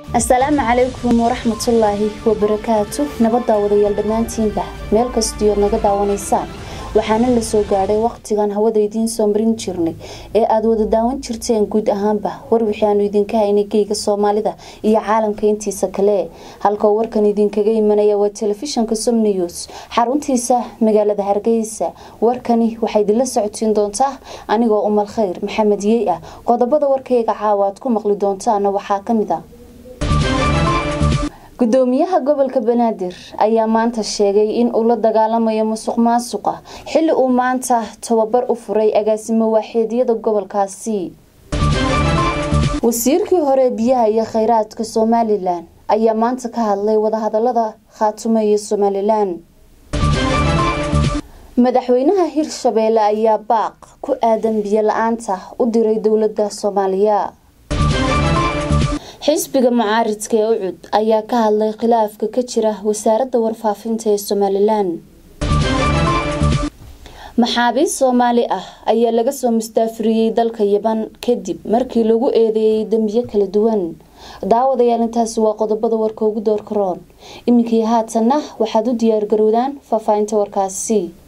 asalaamu calaykum waraxmatullaahi wabarakaatu nabaddaa wadayaal dhammaantiinba meel kastiyood naga daawanaysaan waxaana la soo gaadhay waqtigan hawada idiin soo marin jirnay ee aada wada daawan jirteen guud ahaanba war wixii aanu idinka haynay geyga soomaalida iyo caalamka intiisa kale halkao warkan idinkaga imanaya waa telefishanka som news xaruntiisa magaalada hargeysa warkani waxaa idinla socotiin doontaa anigoo umal khayr maxamed yey ah qodobada warkayga caawa aad ku maqli doontaana waxaa kamid a gudoomiyaha gobolka banaadir ayaa maanta sheegay in uu la dagaalamayo musuq maasuqa xilli uu maanta tababar u furay agaasimo waaxeedyada gobolkaasi wasiirkii hore biyaha iyo kheyraadka somalilan ayaa maanta ka hadlay wadahadalada khaatumo iyo somalilan madaxweynaha hirshabeelle ayaa baaq ku aadan biyo la-aanta u diray dowlada soomaaliya xisbiga mucaaridka ee ucud ayaa ka hadlay khilaafka ka jira wasaaradda warfaafinta ee somalilan maxaabiist soomaali ah ayaa laga soo mustaafiriyey dalka yaban kadib markii lagu eedeeyay dembiyo kala duwan daawadayaal intaasi waa qodobada warka ugu doorka roon iminkii haatanna waxaad u diyaargarowdaan faahfaahinta warkaasi